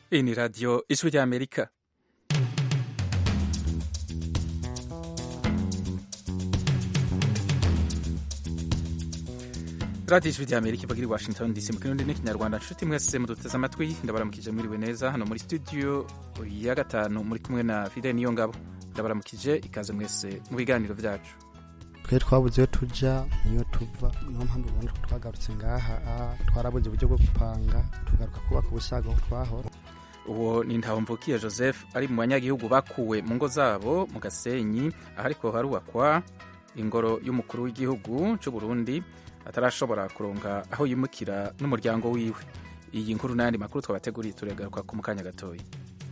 Hii ni Radio Ijwi rya Amerika. Radio Ijwi rya Amerika ivugira i Washington DC mu kirundi n'ikinyarwanda. Nshuti mwese muduteze amatwi, ndabaramukije mwiriwe neza hano muri studio ya gatanu muri kumwe na Fidel Niyongabo. Ndabaramukije ikaze mwese mu biganiro vyacu. twe twabuze iyo tuja niyo tuva niyo mpamvu ubona ko twagarutse ngaha twarabuze uburyo bwo gupanga tugaruka kubaka ubusaga aho twahora uwo ni ntawumvukiye joseph ari mu banyagihugu bakuwe mu ngo zabo mu gasenyi aho ariko harubakwa ingoro y'umukuru w'igihugu cy'u burundi atarashobora kuronka aho yimukira n'umuryango wiwe iyi nkuru n'ayandi makuru twabateguriye turagaruka ku mukanya gatoya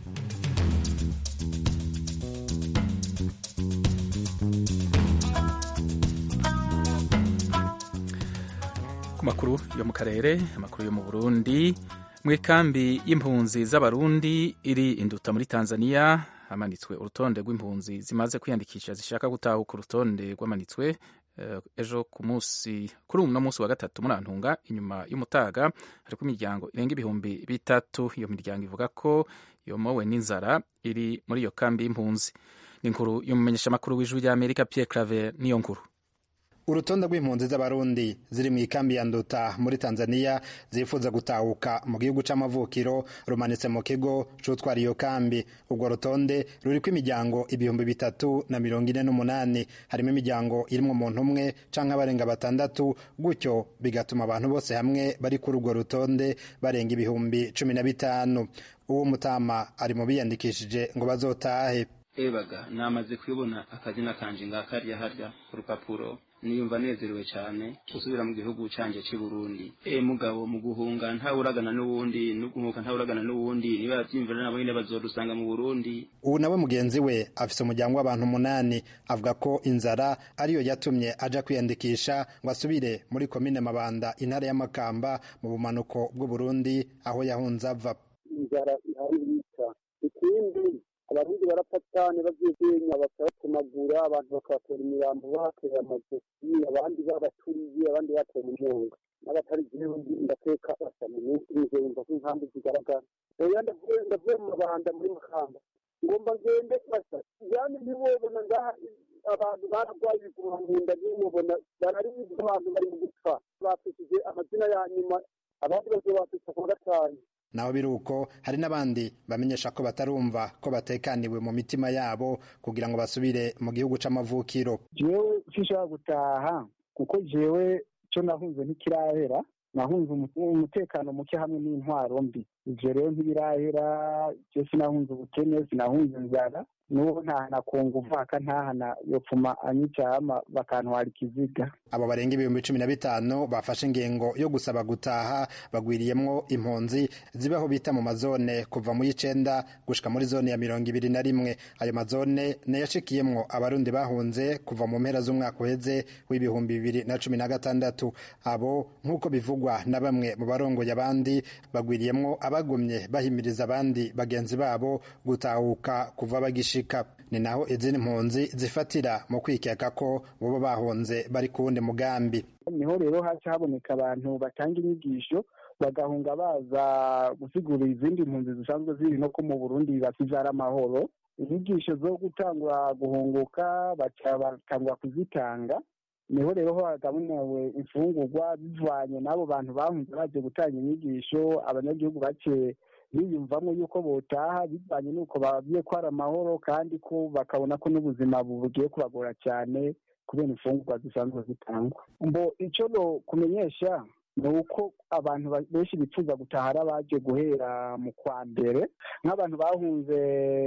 ku makuru yo mu karere amakuru yo mu burundi mu ikambi y'impunzi z'abarundi iri induta muri tanzania hamanitswe urutonde rw'impunzi zimaze kwiyandikisha zishaka gutahuka urutonde rwamanitswe uh, ejo ku munsi kuri uno munsi wa gatatu muri antunga inyuma y'umutaga hariko imiryango irenga ibihumbi bitatu iyo miryango ivuga ko yomowe n'inzara iri muri iyo kambi y'impunzi ni inkuru y'umumenyeshamakuru w'ijwi rya amerika pierre claver niyo nkuru urutonde rw'impunzi z'abarundi ziri mu ikambi ya nduta muri tanzania zifuza gutahuka mu gihugu c'amavukiro rumanitse mu kigo c'utwara iyo kambi urwo rutonde ruriko imiryango ibihumbi bitatu na mirongo ine n'umunani harimo imiryango irimwo umuntu umwe canke abarenga batandatu gutyo bigatuma abantu bose hamwe bari kuri urwo rutonde barenga ibihumbi cumi na bitanu uwo mutama ari mu biyandikishije ngo bazotahe ebaga namaze kubona akazina kanje ngakarya harya ku rupapuro niyumva nezerewe cyane gusubira mu gihugu canje cy'i Burundi e mugabo mu guhunga ntawuragana n'uwundi no guhunga ntawuragana n'uwundi niba yavyimvira nabo nyine bazodusanga mu Burundi ubu nawe mugenzi we afise umuryango w'abantu umunani avuga ko inzara ariyo yatumye aja kwiyandikisha ngo asubire muri komine Mabanda intara y'Amakamba mu bumanuko bw'u Burundi aho yahunze ava inzara ihari yica ikindi abarundi barapatane bavyegenya bakabatemagura abantu bakabatera imirambo bahateye amajosi abandi babaturiye abandi bateye mu nyonga n'abatari jewe ndateka basa mu minsi ije yumva ko inkambi zigaragara oya ndavuye mu mabanda muri makamba ngomba ngende basa yani ntiwobona ngaha abantu baragwaye ibiguma nkunda ntimubona bararibwa abantu bari mu gupfa bafishije amazina ya nyuma abandi bazobafisha ku wa gatanu naho biri uko hari n'abandi bamenyesha ko batarumva ko batekaniwe mu mitima yabo kugira ngo basubire mu gihugu c'amavukiro jewe sinshobora gutaha kuko jewe co nahunze ntikirahera nahunze umutekano muke hamwe n'intwaro mbi ivyo rero ntibirahera je sinahunze ubukene sinahunze inzara n'ubu ntahana kunga uvaka ntahana yopfuma anyicama bakantwara ikiziga abo barenga ibihumbi cumi na bitanu bafashe ingingo yo gusaba gutaha bagwiriyemwo impunzi zibaho bita mu mazone kuva mu y'icenda gushika muri zone ya mirongo ibiri na rimwe ayo mazone nayashikiyemwo abarundi bahunze kuva mu mpera z'umwaka uheze w'ibihumbi bibiri na cumi na gatandatu abo nk'uko bivugwa na bamwe mu barongoye abandi bagwiriyemwo abagumye bahimiriza abandi bagenzi babo gutahuka kuva bagishika ni naho izindi mpunzi zifatira mu kwikeka ko boba bahunze bari ku wundi mugambi niho rero haca haboneka abantu batanga inyigisho bagahunga baza gusigura izindi mpunzi zisanzwe ziri no ko mu burundi basivyara amahoro inyigisho zo gutangura guhunguka baca batangura kuzitanga niho rero ho hagabunewe imfungurwa bivanye n'abo bantu bahunze baje gutanga inyigisho abanyagihugu bace biyumvamo yuko botaha bivanye n'uko babwiye ko hari amahoro kandi ko bakabona ko n'ubuzima bugiye kubagora cyane kubera imfungurwa zisanzwe zitangwa mbo icyo no kumenyesha ni uko abantu benshi bifuza gutaha ari abaje guhera mu kwa mbere nk'abantu bahunze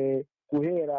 guhera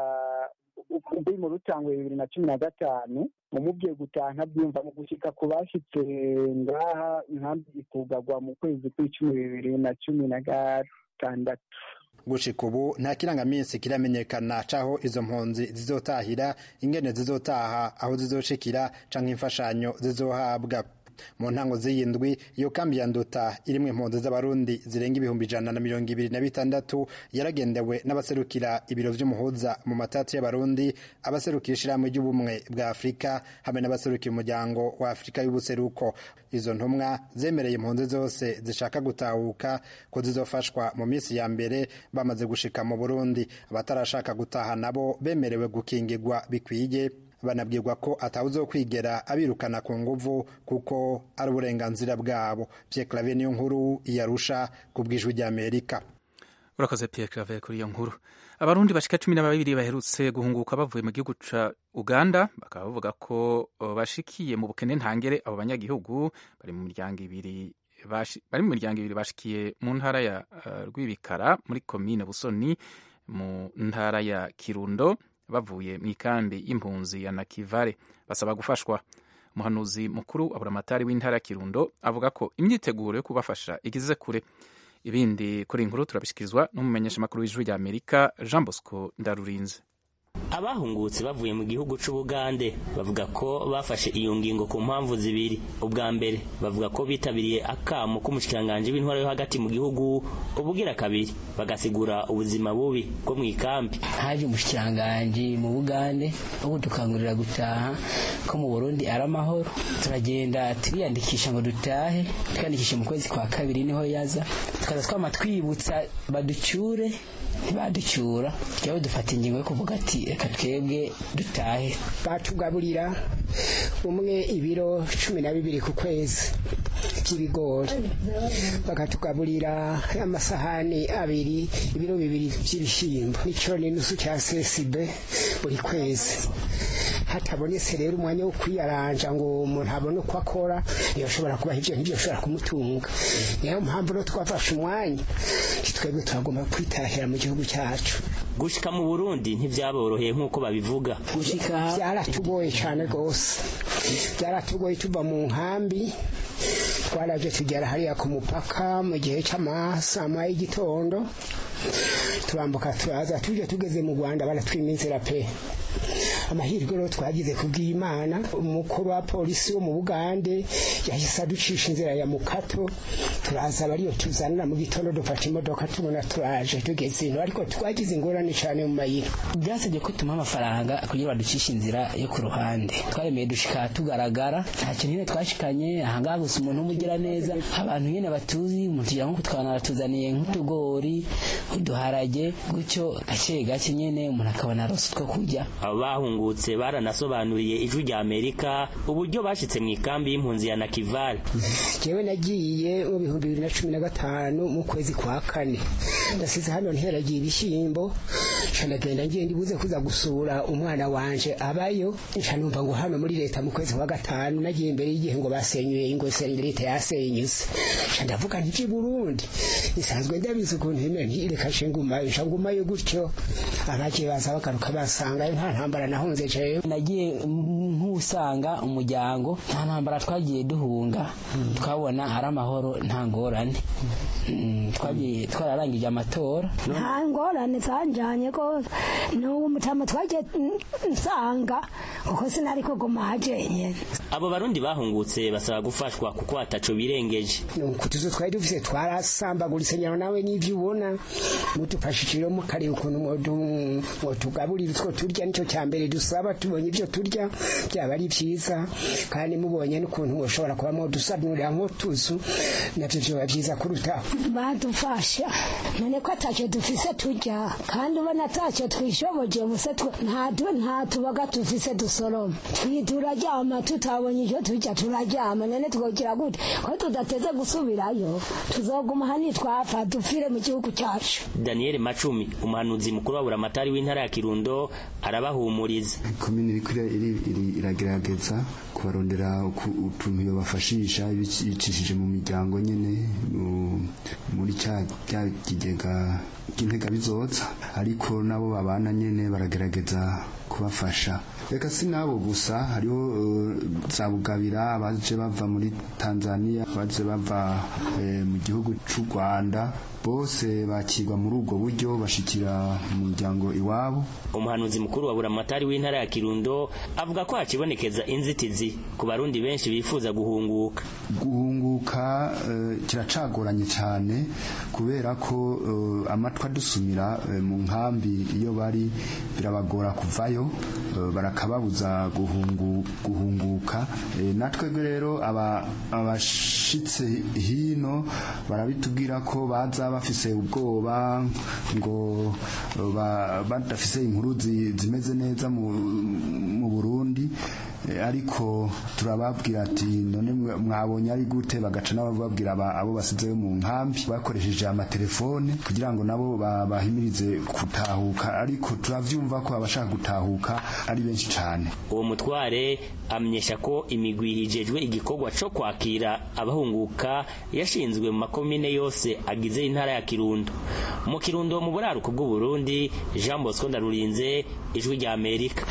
uri mu rutangwe bibiri na cumi na gatanu umubwiye gutaha ntabyumva mu gushyika ku bashyitse ngaha inkambi ikugagwa mu kwezi kw'icumi bibiri na cumi na gatandatu gushika ubu nta kirangaminsi kiramenyekana caho izo mpunzi zizotahira ingene zizotaha aho zizoshikira canke imfashanyo zizohabwa mu ntango z'iyindwi iyo kambi ya nduta irimwo impunzi z'abarundi zirenga ibihumbi ijana na mirongo ibiri na bitandatu yaragendewe n'abaserukira ibiro vy'umuhuza mu matati y'abarundi abaserukira ishirahamwe ry'ubumwe bwa afurika hamwe n'abaserukira umuryango wa afurika y'ubuseruko izo ntumwa zemereye impunzi zose zishaka gutahuka ko zizofashwa mu minsi ya mbere bamaze gushika mu burundi abatarashaka gutaha nabo bemerewe gukingirwa bikwiye banabwirwa ko atawuzokwigera abirukana ku nguvu kuko ari uburenganzira bwabo Pierre Claver niyo nkuru yarusha ku bw'ijwi ry'Amerika urakoze Pierre Claver kuri iyo nkuru abarundi bashika cumi na babiri baherutse guhunguka bavuye mu gihugu ca uganda bakaba bavuga ko bashikiye mu bukene ntangere abo banyagihugu bari mu miryango ibiri bari mu miryango ibiri bashikiye mu ntara ya uh, rwibikara muri komine busoni mu ntara ya kirundo bavuye mu ikambi y'impunzi ya nakivare basaba gufashwa umuhanuzi mukuru wa buramatari w'intara ya kirundo avuga ko imyiteguro yo kubafasha igeze kure ibindi kuri inkuru turabishyikirizwa n'umumenyeshamakuru w'ijwi rya amerika jean bosco ndarurinze abahungutse bavuye mu gihugu c'ubugande bavuga ko bafashe iyo ngingo ku mpamvu zibiri ubwa mbere bavuga ko bitabiriye akamo k'umushikiranganji w'intwaro yo hagati mu gihugu ubugira kabiri bagasigura ubuzima bubi bwo mu ikambi haje umushikiranganji mu bugande wo dukangurira gutaha ko mu burundi ari amahoro turagenda turiyandikisha ngo dutahe twiyandikishe mu kwezi kwa kabiri niho yaza tukaza twama twibutsa baducyure ntibaducyura twebwe dufata ingingo yo kuvuga ati reka twebwe dutahe batugaburira umwe ibiro cumi na bibiri ku kwezi by'ibigori bakatugaburira amasahani abiri ibiro bibiri by'ibishyimbo n'icyo n'inusu cya sesibe buri kwezi hatabonetse rero umwanya wo kwiyaranja ngo umuntu abone uko akora ntiyashobora kubaha ibyo ntibyoshobora kumutunga niyo mpamvu rero twafashe umwanya twebwe turagomba kwitahira mu gihugu cyacu gushika mu burundi ntibyaboroheye nk'uko babivuga gushika byaratugoye cyane rwose byaratugoye tuva mu nkambi twaraje tugera hariya ku mupaka mu gihe cy'amasama y'igitondo turambuka turaza tuje tugeze mu rwanda baratwima inzira pe amahirwe rero twagize kubw'imana umukuru wa polisi wo mu bugande yahise aducisha inzira ya mukato turaza bariyo tuzanira mu gitondo dufata imodoka tubona turaje tugeze ino ariko twagize ingorane cyane mu mayira byasabye ko tumuha amafaranga kugira baducishe inzira yo ku ruhande twaremeye dushika tugaragara nta kintu nyine twashikanye ahangaha gusa umuntu w'umugira neza abantu nyine batuzi umuntu ugira nko kutwana aratuzaniye nk'utugori uduharage gutyo gake gake nyine umuntu akabona arose utwo kurya abo bahungutse baranasobanuriye ijwi rya amerika uburyo bashitse mu ikambi y'impunzi ya nakivale jewe nagiye mu bihumbi bibiri na cumi na gatanu mu kwezi kwa kane ndasize hano nteragiye ibishyimbo nca ndagenda ngiye ndibuze kuza gusura umwana wanje abayo nca numva ngo hano muri leta mu kwezi kwa gatanu nagiye imbere y'igihe ngo basenyuye ingo leta yasenyuse nca ndavuga nti burundi isanzwe ndabizi ukuntu imera ntireka nce ngumayo nca ngumayo gutyo abagiye baza bagaruka basangayo nta ntambara nahunze jewe nagiye nk'usanga umuryango nta ntambara twagiye duhunga twabona ari amahoro nta ngorane twagiye twararangije amatora nta ngorane zanjanye rwose n'ubu mutama twagiye nsanga kuko sinari kuguma hajenyene abo barundi bahungutse basaba gufashwa kuko ataco birengeje ku tuzu twari dufise twarasambaguritse nyaro nawe n'ivyo ubona mudufashije mukareba ukuntu mwotugaburira utwo turya nico cya mbere dusaba tubonye ibyo turya byaba ari byiza kandi mubonye n'ukuntu mushobora kuba mwodusanurira nk'utuzu navyo vyoba vyiza kurutaho badufasha none ko atacyo dufise turya kandi ubona atacyo twishoboje ubuse nta tubaga dufise dusoroma turaryama tutabonye icyo turya turaryama none twogira gute ko tudateze gusubirayo tuzoguma hani twapfa dupfire mu gihugu cyacu daniel macumi umuhanuzi mukuru wa buramatari w'intara ya kirundo arabahumuriza komini iragerageza kubarondera utuntu yobafashisha bicishije mu miryango nyene muri cya kigega cy'intega bizotsa ariko nabo babana nyene baragerageza kubafasha reka si nabo gusa hariho uh, za bugabira abaje bava muri tanzania abaje bava eh, mu gihugu c'u rwanda bose bakirwa muri ubwo buryo bashikira mu muryango iwabo umuhanuzi mukuru wa buramatari w'intara ya kirundo avuga ko hakibonekeza inzitizi ku barundi benshi bifuza guhunguka guhunguka uh, kiracagoranye cyane kubera ko uh, amatwi adusumira uh, mu nkambi iyo bari birabagora kuvayo uh, barakababuza guhungu, guhunguka e, natwebwe rero abashitse aba hino barabitubwira ko baza bafise ubwoba ngo badafise inkuru zimeze neza mu Burundi ariko turababwira ati none mwabonye ari gute bagaca nabo babwira abo basizeyo mu nkambi bakoresheje amatelefone kugira ngo nabo bahimirize gutahuka ariko turavyumva ko abashaka gutahuka ari benshi cyane uwo mutware amenyesha ko imigwi hijejwe igikorwa co kwakira abahunguka yashinzwe mu makomine yose agize intara ya Kirundo mu Kirundo mu buraruko bw'u Burundi Jean Bosco Ndarurinze ijwi rya Amerika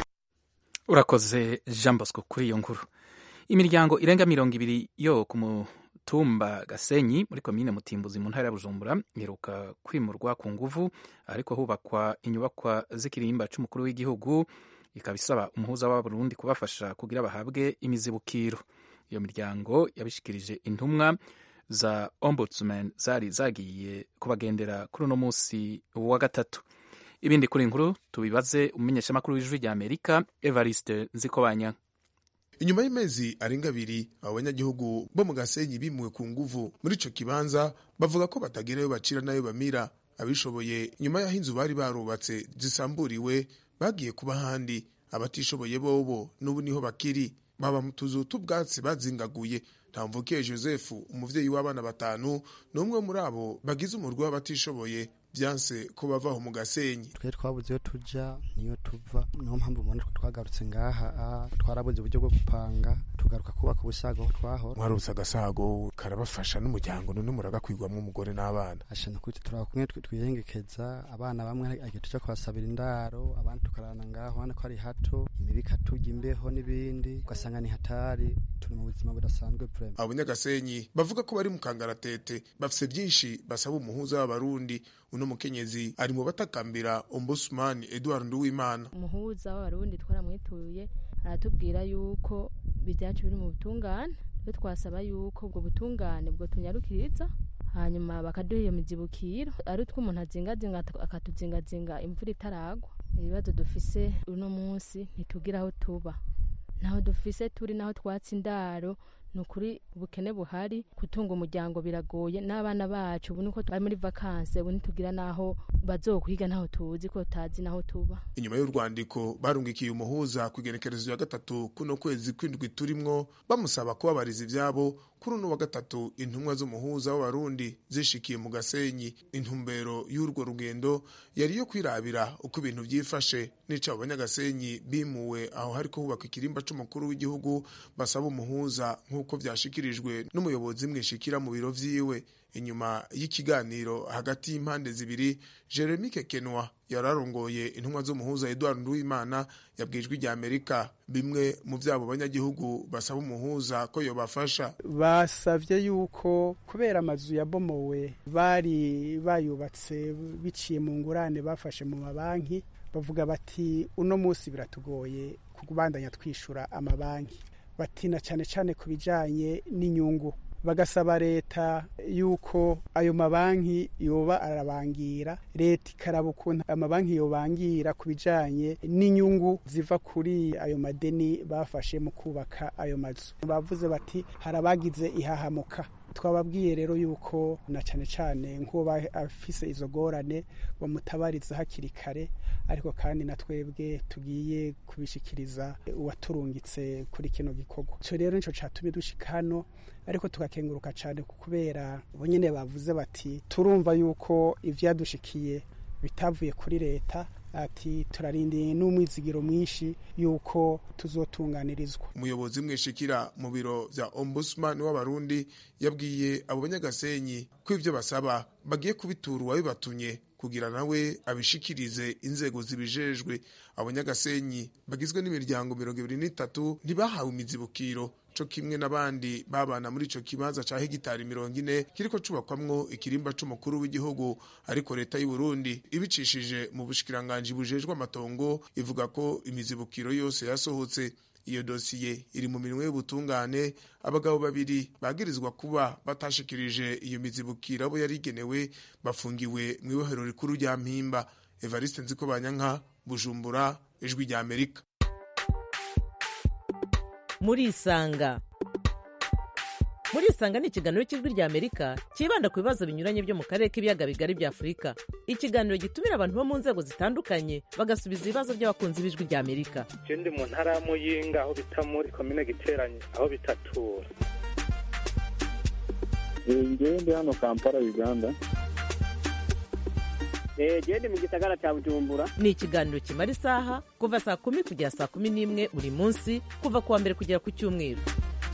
urakoze jean bosco kuri iyo nkuru imiryango irenga mirongo ibiri yo ku mutumba gasenyi muri komine mutimbuzi mu ntara ya bujumbura iheruka kwimurwa ku nguvu ariko hubakwa inyubakwa z'ikirimba c'umukuru w'igihugu ikaba isaba umuhuza w'abarundi kubafasha kugira bahabwe imizibukiro iyo miryango yabishikirije intumwa za ombudsman zari zagiye kubagendera kuri uno munsi wa gatatu ibindi kuri inkuru tubibaze umumenyeshamakuru w'ijwi rya amerika evariste nzikobanya inyuma y'amezi arenga abiri abo banyagihugu bo mu gasenyi bimuwe ku nguvu muri ico kibanza bavuga ko batagerayo bacira nayo bamira abishoboye nyuma y'aho inzu bari barubatse zisamburiwe bagiye kuba ahandi abatishoboye bobo n'ubu niho bakiri baba mu tuzu t'ubwatsi bazingaguye ntamvukiye joseph umuvyeyi w'abana batanu n'umwe muri abo bagize umurwi w'abatishoboye byanse ko bavaho mu gasenyi twe twabuze iyo tuja niyo tuva niyo mpamvu ubona ko twagarutse ngaha twarabuze uburyo bwo gupanga tugaruka kubaka ubusago aho twahora mwarutse agasago karabafasha n'umuryango none muragakwirwamo umugore n'abana ashana kuti turaba kumwe twiyengekeza abana bamwe agiye tuja kubasabira indaro abandi tukarana ngaho ubona ko ari hato imibi ikatujya imbeho n'ibindi ugasanga ni hatari turi mu buzima budasanzwe vrema abo nyagasenyi bavuga ko bari mu kangaratete bafise byinshi basaba umuhuza w'abarundi uno mukenyezi ari mu batakambira ombudsman Edward Nduwimana umuhuza w'abarundi twaramwituye aratubwira yuko ibyacu biri mu butungane twe twasaba yuko ubwo butungane bwo tunyarukiriza hanyuma bakaduha iyo mizibukiro ari utwo umuntu azingazinga akatuzingazinga imvura itaragwa ibibazo dufise uno munsi ntitugira aho tuba naho dufise turi naho twatsi indaro ni ukuri ubukene buhari gutunga umuryango biragoye n'abana bacu ubu niko bari muri vakanse ubu ntitugira n'aho bazokwiga ntaho tuzi ko tutazi n'aho tuba inyuma y'urwandiko barungikiye umuhuza ku igenekerezo ya gatatu kuno kwezi kw'indwi turimwo bamusaba kubabariza ivyabo kuri uno wa gatatu intumwa z'umuhuza w'abarundi zishikiye mu gasenyi intumbero y'urwo rugendo yari iyo kwirabira uko ibintu vyifashe n'ico abo banyagasenyi bimuwe aho hariko hubakwa ikirimba c'umukuru w'igihugu basaba umuhuza nk'uko vyashikirijwe n'umuyobozi mwishikira mu biro vyiwe inyuma y'ikiganiro hagati y'impande zibiri jeremy kekenwa yararongoye intumwa z'umuhuza edward nduwimana yabwijwe rya amerika bimwe mu vyabo banyagihugu basaba umuhuza ko yobafasha basavye yuko kubera amazu yabomowe bari bayubatse biciye mu ngurane bafashe mu mabanki bavuga bati uno munsi biratugoye kubandanya twishura amabanki batina cyane cyane ku bijanye n'inyungu bagasaba leta yuko ayo mabanki yoba arabangira leta ikaraba ukuntu amabanki yobangira ku bijanye n'inyungu ziva kuri ayo madeni bafashe mu kubaka ayo mazu bavuze bati hari abagize ihahamuka twababwiye rero yuko na cyane cyane nk'uwo afise izo gorane bamutabariza hakiri kare ariko kandi na twebwe tugiye kubishikiriza uwaturungitse kuri kino gikorwa icyo rero nicyo cyatumye dushika hano ariko tugakenguruka cyane kubera bo nyine bavuze bati turumva yuko ivyadushikiye bitavuye kuri leta ati turarindiye n'umwizigiro mwinshi yuko tuzotunganirizwa umuyobozi mwishikira mu biro vya ombudsman w'abarundi yabwiye abo banyagasenyi ko ivyo basaba bagiye kubitura uwabibatumye kugira nawe abishikirize inzego zibijejwe abanyagasenyi bagizwe n'imiryango mirongo ibiri n'itatu ntibahawe imizibukiro co kimwe n'abandi babana muri ico kibanza ca hegitari mirongo ine kiriko cubakwamwo ikirimba c'umukuru w'igihugu ariko leta y'u Burundi ibicishije mu bushikiranganji bujejwe amatongo ivuga ko imizibukiro yose yasohotse iyo dosiye iri mu minwe y'ubutungane abagabo babiri bagirizwa kuba batashikirije iyo mizibukiro abo yari igenewe bafungiwe mu ibohero rikuru rya mpimba evariste nziko banyanka bujumbura ijwi rya amerika murisanga murisanga ni ikiganiro cy'ijwi rya amerika cyibanda ku bibazo binyuranye byo mu karere k'ibiyaga bigari bya afurika ikiganiro gitumira abantu bo mu nzego zitandukanye bagasubiza ibibazo by'abakunzi b'ijwi rya amerika je ndi mu ntara ya muyinga aho bita muri komine giteranye aho bitatura ngewe ndi hano kampala uganda jewe ndi mu gisagara cya bujumbura ni ikiganiro kimara isaha kuva saa kumi kugera saa kumi n'imwe buri munsi kuva ku wa mbere kugera ku cyumweru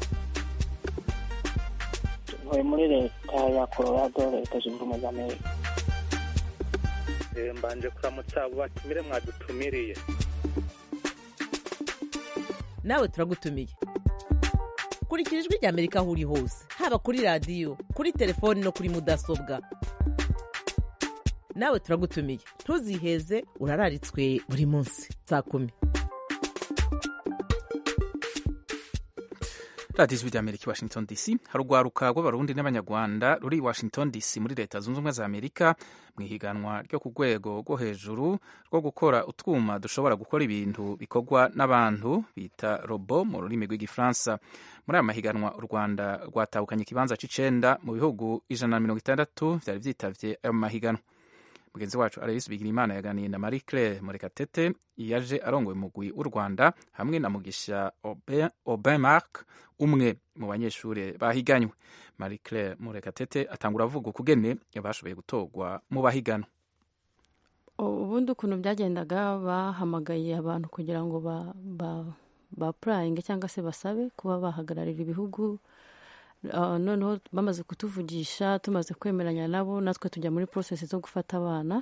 ntuye muri leta ya colorado leta zunze ubumwe za amerika Eh, mbanje kuramutsa abo batumire mwadutumiriye nawe turagutumiye kurikira ijwi rya amerika aho uri hose haba kuri radiyo kuri telefoni no kuri mudasobwa nawe turagutumiye ntuziheze urararitswe buri munsi saa kumi radiyo ijwi rya amerika i washington dc hari urwaruka rw'abarundi n'abanyarwanda ruri i washington dc muri leta zunze ubumwe za amerika mu ihiganwa ryo ku rwego rwo hejuru rwo gukora utwuma dushobora gukora ibintu bikorwa n'abantu bita robo mu rurimi rw'igifaransa muri aya mahiganwa u rwanda rwatahukanye ikibanza c'icenda mu bihugu ijana na mirongo itandatu vyari vyitavye ayo mahiganwa mugenzi wacu aloyisi bigirimana yaganiye na marie claire murekatete yaje arongoye umugwi w'u rwanda hamwe na mugisha Aubin- aubin mark umwe mu banyeshuri bahiganywe marie claire murekatete atangura avuga ukugene bashoboye gutorwa mu bahiganwa ubundi ukuntu byagendaga bahamagaye abantu kugira ngo ba ba ba purayinge cyangwa se basabe kuba bahagararira ibihugu Ah, noneho bamaze kutuvugisha tumaze kwemeranya nabo natwe tujya muri porosesi zo gufata abana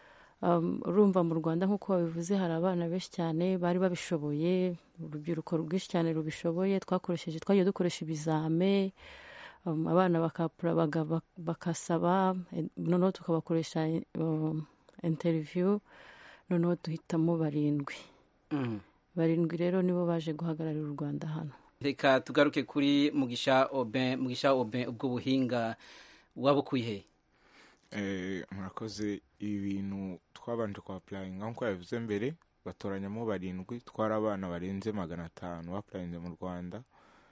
Um, urumva mu rwanda nk'uko babivuze hari abana benshi cyane bari babishoboye urubyiruko rwinshi cyane rubishoboye twakoresheje twagiye dukoresha ibizame um, abana bakapura baga- bak- bakasaba eh, noneho tukabakoresha um, interview noneho duhitamo barindwi barindwi rero nibo baje guhagararira u rwanda hano reka tugaruke kuri mugisha oben mugisha oben ubwo buhinga wabukuye he Eh, murakoze ibintu twabanje kwa purayinga nk'uko yabivuze mbere batoranyamo barindwi twari abana barenze magana atanu bapurayinze mu rwanda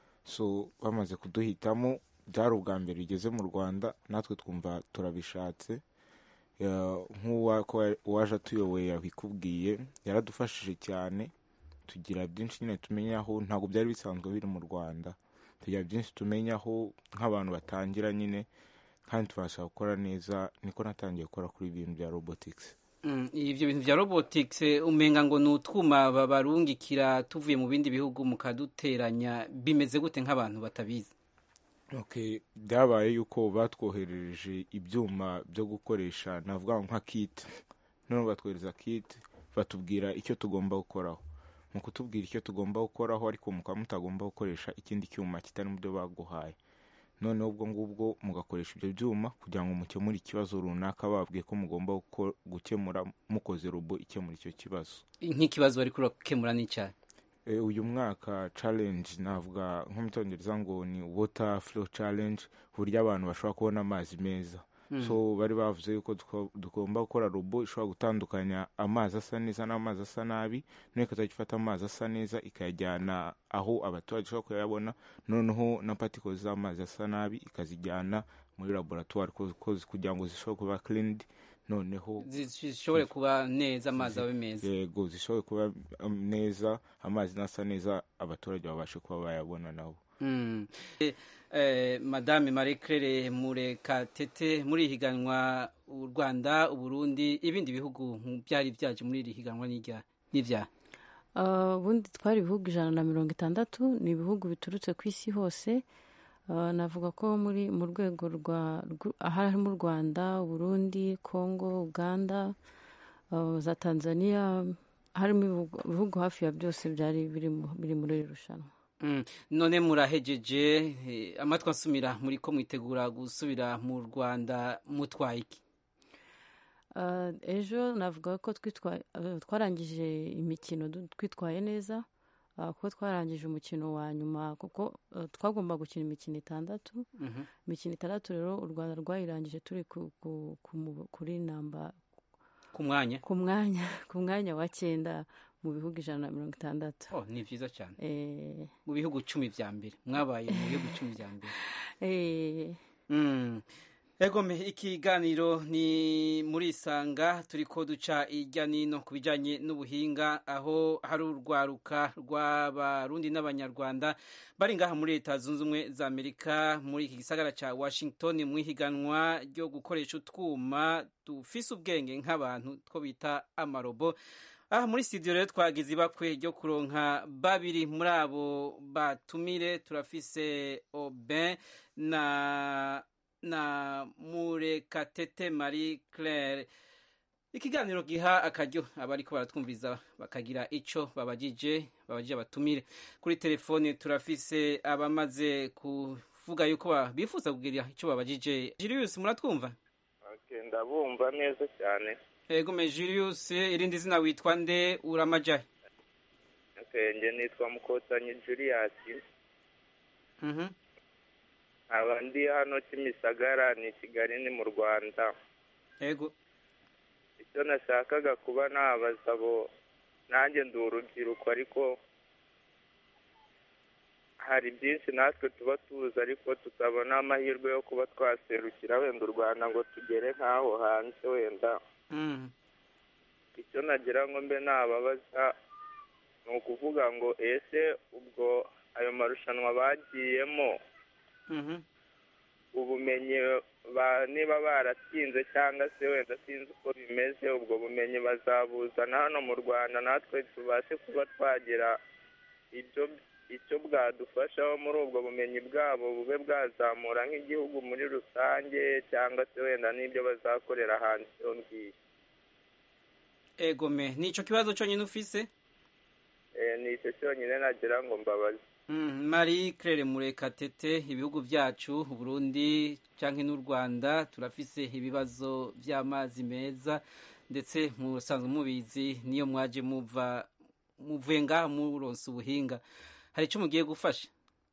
so bamaze kuduhitamo byari ubwa mbere bigeze mu rwanda natwe twumva turabishatse Ya- nk'uwaje atuyoboye yabikubwiye yaradufashije cyane tugira byinshi nyine tumenyaho ntabwo byari bisanzwe biri mu rwanda tugira byinshi tumenyaho nk'abantu batangira nyine kandi tubasha gukora neza niko natangiye gukora kuri ibintu bya robotics Mm, ivyo bintu vya robotics eh, umenga ngo ni utwuma babarungikira tuvuye mu bindi bihugu mukaduteranya bimeze gute nk'abantu batabizi okay byabaye yuko batwoherereje ibyuma byo gukoresha navuga nka kit none batwohereza kit batubwira icyo tugomba gukoraho mu kutubwira icyo tugomba gukoraho ariko mukaba mutagomba gukoresha ikindi cyuma kitari mu byo baguhaye noneho ubwo ngubwo mugakoresha ibyo byuma kugira ngo mukemure ikibazo runaka babwiye ko mugomba guko- gukemura mukoze robo ikemura icyo kibazo nk'ikibazo bari kurakemura n'icyayi Eh, uyu mwaka challenge navuga nko mu cyongereza ngo ni water flow challenge uburyo abantu bashobora kubona amazi meza Mm. so bari bavuze yuko duko- tugomba gukora robo ishobora gutandukanya amazi asa neza n'amazi asa nabi noneho ikazajya ifata amazi asa neza ikayajyana aho abaturage bashobora kuyabona noneho na particles z'amazi asa nabi ikazijyana muri laboratoire ko- ko- kugira ngo zishobore kuba cleaned noneho zishobore kuba neza amazi abe meza yego zishobore kuba um, neza amazi nasa neza abaturage babashe kuba bayabona nabo Mm. Eh, eh, madame marie claire murekatete muri iri higanwa u rwanda uburundi ibindi bihugu byari byaje muri iri higanwa n'irya n'irya Ah, ubundi twari ibihugu ijana na mirongo itandatu ni ibihugu biturutse ku isi hose Uh, navuga ko muri mu rwego rwa rw- harimo u rwanda uburundi congo uganda uh, za tanzania harimo ibihugu- ibihugu hafi ya byose byari biri mu- biri muri iri rushanwa Mm, none murahejeje eh, amatwi ansumira muri ko mwitegura gusubira mu rwanda mutwaye iki Uh, ejo navuga ko twitwa- uh, twarangije imikino du- twitwaye neza uh, kuko twarangije umukino wa nyuma kuko uh, twagomba gukina imikino itandatu Mhm. imikino itandatu rero u rwanda rwayirangije turi ku, ku, ku, mu- kuri namba ku mwanya ku mwanya ku mwanya wa cyenda mu bihugu ijana na mirongo itandatu oh ni vyiza cyane Eh, mu bihugu cumi vya mbere mwabaye mu bihugu cumi vya mbere eh, Mm. Egome ikiganiro ni muri isanga turiko duca irya nino ku bijanye n'ubuhinga aho hari urwaruka rw'abarundi n'abanyarwanda bari ngaha muri leta zunze ubumwe za amerika muri iki gisagara ca washington mu ihiganwa ryo gukoresha utwuma dufise ubwenge nk'abantu two bita amarobo aha muri studio rero twagize ibakwe ryo kuronka babiri muri abo batumire turafise Aubin na na Murekatete Marie Claire ikiganiro giha akaryo abariko baratwumviriza bakagira ico babajije babajije abatumire kuri telefone turafise abamaze kuvuga yuko ba- bifuza kugira ico babajije Julius muratwumva Okay, ndabumva neza cyane Egome Julius irindi zina witwa nde uramajahe okay, nge nitwa mukotanyi julius Mhm. nkaba ndi hano kimisagara ni kigali ni mu rwanda Ego icyo nashakaga kuba nabaza abo nanjye ndi urubyiruko ariko hari byinshi natwe tuba tuzi ariko tutabona amahirwe yo kuba twaserukira wenda u rwanda ngo tugere nk'aho hanze wenda Mm. icyo nagira ngo mbe nababaza ni ukuvuga ngo ese ubwo ayo marushanwa bagiyemo Mhm. ubumenyi ba niba baratsinze cyangwa se wenda sinzi uko bimeze ubwo bumenyi bazabuzana hano mu rwanda natwe tubashe kuba twagira ibyo icyo bwadufashaho muri ubwo bumenyi bwabo bube bwazamura nk'igihugu muri rusange cyangwa se wenda n'ibyo bazakorera hanze iyo ngiyo Egome nico kibazo cyonyine ufise Eh, ni icyo cyonyine nagira ngo mbabaze Mm, Marie Claire Murekatete ibihugu byacu Burundi canke n'u Rwanda turafise ibibazo by'amazi meza ndetse musanzwe mubizi niyo mwaje muva muvuye ngaha muronse ubuhinga hari icyo mugiye gufasha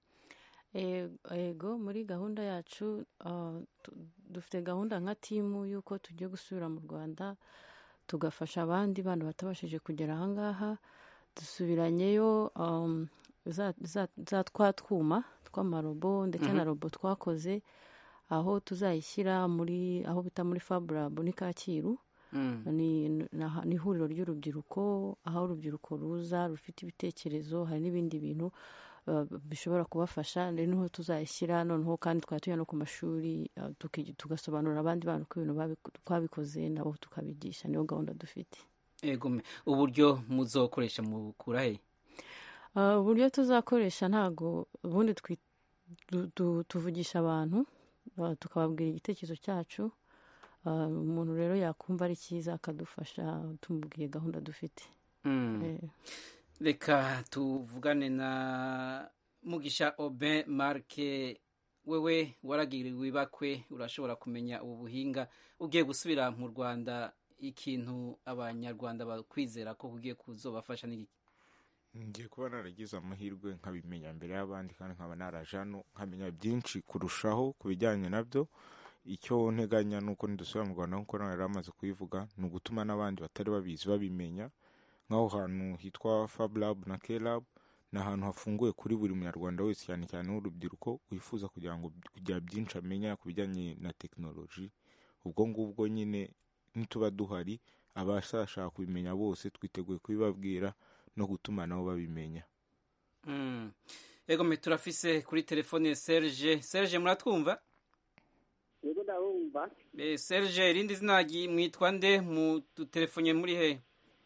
E- ego muri gahunda yacu uh, tu- dufite gahunda nka timu y'uko tugiye gusubira mu rwanda tugafasha abandi bana batabashije kugera ahangaha dusubiranyeyo um, za, za, za twa twuma tw'amarobo ndetse na Mhm. robo twakoze aho tuzayishyira muri aho bita muri faburab ni kacyiru Mm. ni na- ni ihuriro ry'urubyiruko aho urubyiruko ruza rufite ibitekerezo hari n'ibindi bintu uh, bishobora kubafasha rero niho tuzayishyira noneho kandi twaba tujya no ku mashuri uh, tuki- tugasobanurira abandi bantu ko ibintu babi- twabikoze nabo tukabigisha niyo gahunda dufite Egome uburyo muzokoresha mukura he Uh, uburyo tuzakoresha ntago ubundi twi- du- du- tuvugisha abantu uh, tukababwira igitekerezo cyacu Uh, umuntu rero yakumva ari cyiza akadufasha tumubwiye gahunda dufite Mm. Eh. reka tuvugane na mugisha Aubin Marke wewe waragiriwe ibakwe urashobora kumenya ubu buhinga ugiye gusubira mu Rwanda ikintu abanyarwanda bakwizera ko ugiye kuzobafasha n'iki ngiye kuba naragize amahirwe nkabimenya mbere y'abandi kandi nkaba naraje hano nkamenya byinshi kurushaho ku bijyanye nabyo icyo nteganya ni uko nidusubira mu rwanda nk'uko nawe yari amaze kubivuga ni ugutuma n'abandi batari babizi babimenya nk'aho hantu hitwa fab lab na k lab ni ahantu hafunguye kuri buri munyarwanda wese cyane cyane w'urubyiruko wifuza kugira ngo kugira byinshi amenya ku bijyanye na tekinoloji ubwo ngubwo nyine nituba duhari abashaka kubimenya bose twiteguye kubibabwira no gutuma nabo babimenya Mm. Egome turafise kuri telefone Serge Serge muratwumva yego ndabumva Eh, Serge irindi zina ryi- mwitwa nde mu telefone muri he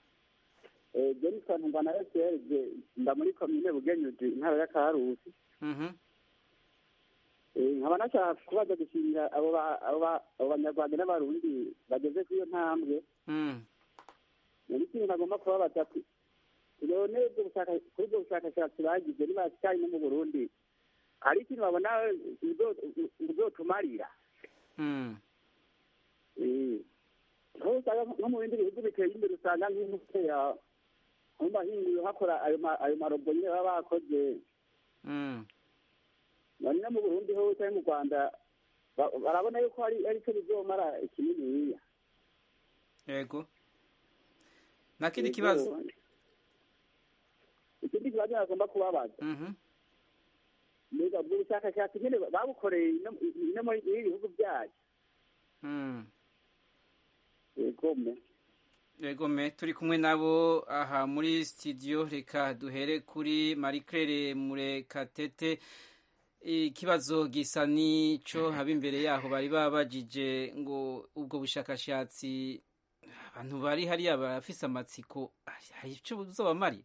Eh, jenison mbana serge nda muri komine bugenyuzi intara ya karusi Mhm. nkaba nashaka kubaza gushimira abo ba- abo ba- abo banyarwanda n'abarundi bageze kuri iyo ntambwe Mm. muri kintu nagomba kubabaza ku- none ubwo bushaka- kuri ubwo bushakashatsi bagize nibashikanye no mu burundi hari ikintu babona buzo- buzotumarira Mm. Eh, aho usanga nko mu bindi bihugu biteye imbere usanga nk'umuteya mu mahinguye hakora ayo ma- ayo marobo nyine baba bakoze Mm. none no mu burundi ho cyangwa mu rwanda ba- barabona yuko hari ari cyo bizomara kininiya yego nta kindi kibazo ikindi kibazo nagomba kubabaza Mhm. mbega ubwo bushakashatsi nyine babukoreye ino- ino muri ibi bihugu byacu Mm. yego me yego me turi kumwe nabo aha muri studio reka duhere kuri marie claire murekatete ikibazo gisa n'ico haba imbere yaho bari babajije ngo ubwo bushakashatsi abantu bari hariya barafise amatsiko hari ico buzobamari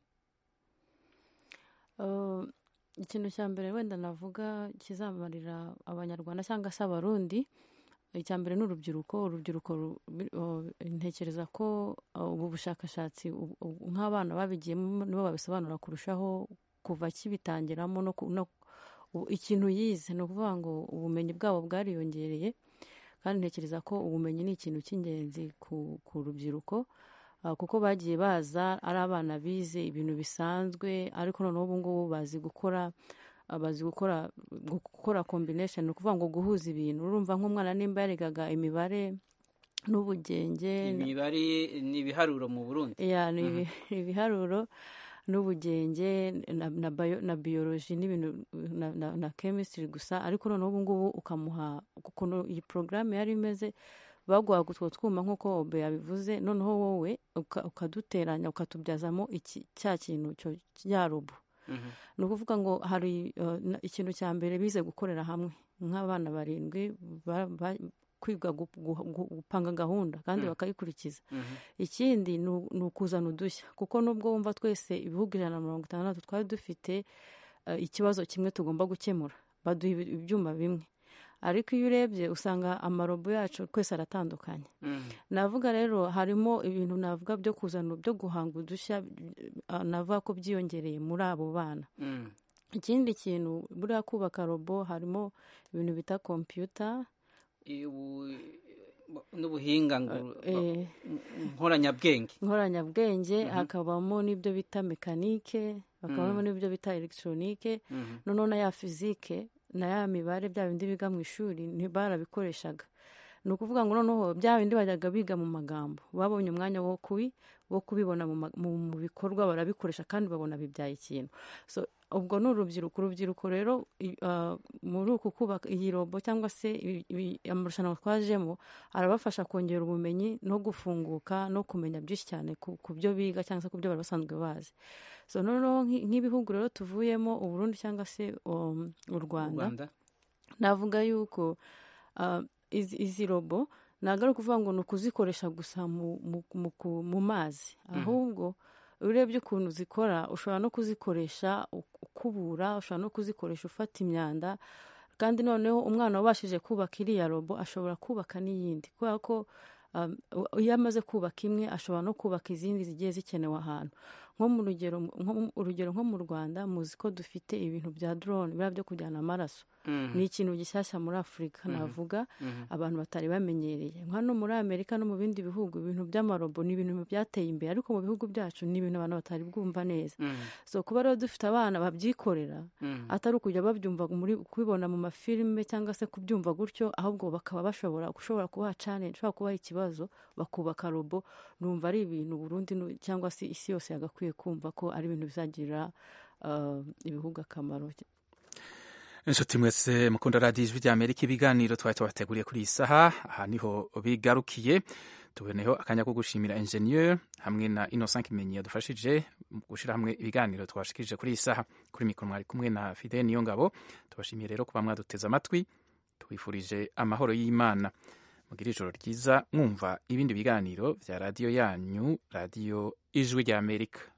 Uh, ikintu cya mbere wenda navuga kizamarira abanyarwanda cyangwa se abarundi icya mbere ni urubyiruko urubyiruko ru- bi- uh, ntekereza ko uh, ubu bushakashatsi ubu- ubu nk'abana babigiyemo nibo babisobanura kurushaho kuva kibitangiramo no ku- no- ubu ikintu yize ni ukuvuga ngo ubumenyi bwabo bwariyongereye kandi ntekereza ko ubumenyi ni ikintu cy'ingenzi ku, ku rubyiruko uh, kuko bagiye baza ari abana bize ibintu bisanzwe ariko noneho ubu ngubu bazi gukora uh, bazi gukora gukora combination ni ukuvuga ngo guhuza ibintu urumva nk'umwana nimba yarigaga imibare n'ubugenge imibare ni ibiharuro mu burundi ya ni ibi- ibiharuro n'ubugenge na, na, bio, na biology n'ibintu na, na, na chemistry gusa ariko noneho ubu ngubu ukamuha ukuntu iyi porogaramu yari imeze baguhaga utwo twuma nk'uko obe yabivuze noneho wowe uka- ukaduteranya ukatubyazamo iki cya kintu cyo ya robo ni ukuvuga ngo hari uh, na- ikintu cya mbere bize gukorera hamwe nk'abana barindwi ba- ba- kwiga gu- gu- gu- gupanga gahunda kandi Mm. bakayikurikiza Mhm. ikindi ni u- ni ukuzana udushya kuko nubwo wumva twese ibihugu ijana na mirongo itandatu twari dufite uh, ikibazo kimwe tugomba gukemura baduha ibi- ibyuma bimwe ariko iyo urebye usanga amarobo yacu twese aratandukanye navuga rero harimo ibintu navuga byo kuzana byo guhanga udushya uh, navuga ko byiyongereye muri abo bana Mm. ikindi kintu buriya kubaka robo harimo ibintu bita kompiyuta Ubu- n'ubuhinga nguru- Eh. nkoranyabwenge nkoranyabwenge Mhm. hakabamo n'ibyo bita mekanike hakabamo Mm. n'ibyo bita elegitoronike Mhm. noneho na ya fizike na ya mibare bya bindi biga mu ishuri ntibarabikoreshaga ni ukuvuga ngo noneho bya bindi bajyaga biga mu magambo babonye umwanya wo kubi wo kubibona mu, ma- mu, mu bikorwa barabikoresha kandi babona bibyaye ikintu so ubwo ni urubyiruko urubyiruko rero i- ah, muri uku kubaka iyi robo cyangwa se ibi- ibi- amarushanwa twajemo arabafasha kongera ubumenyi no gufunguka no kumenya byinshi cyane ku, ku byo biga cyangwa se ku byo bari basanzwe bazi so noneho nk'i- nk'ibihugu rero tuvuyemo uburundi cyangwa se um, u rwanda rwanda navuga yuko ah, izi, izi robo ntabwo ari ukuvuga ngo ni ukuzikoresha gusa mu, mu, mu, ku- mu mazi Mhm. ahubwo iyo urebye ukuntu zikora ushobora no kuzikoresha u- ukubura ushobora no kuzikoresha ufata imyanda kandi noneho umwana wabashije kubaka iriya robo ashobora kubaka n'iyindi kubera ko um, iyo amaze kubaka imwe ashobora no kubaka izindi zigiye zikenewe ahantu nko mu rugero nko mu- urugero nko mu rwanda muzi ko dufite ibintu bya drone biriya byo kujyana amaraso Mhm. ni ikintu gishyashya muri afurika Mhm. navuga Mhm. abantu batari bamenyereye hano muri amerika no mu bindi bihugu ibintu by'amarobo ni ibintu byateye imbere ariko mu bihugu byacu ni ibintu abantu batari bwumva neza Mhm. so kuba rero dufite abana babyikorera Mhm. atari ukujya babyumva muri kubibona mu mafilime cyangwa se kubyumva gutyo ahubwo bakaba bashobora gushobora kubaha challenge ushobora kubaha ikibazo bakubaka robo numva ari ibintu Burundi nu- cyangwa se isi yose yagakwiye kumva ko ari ibintu bizagirira uh, ibihugu akamaro inshuti mwese mukunda radiyo ijwi ry'amerika ibiganiro twari tubateguriye kuri iyi saha aha niho bigarukiye tuboneyeho akanya ko gushimira enjeniyeri hamwe na innocent kimenyi yadufashije mu gushyira hamwe ibiganiro twashikirije kuri iyi saha kuri mikoro mwari kumwe na fide niyo ngabo tubashimiye rero kuba mwaduteze amatwi tubifurije amahoro y'imana mugire ijoro ryiza mwumva ibindi biganiro bya radiyo yanyu radiyo ijwi ry'amerika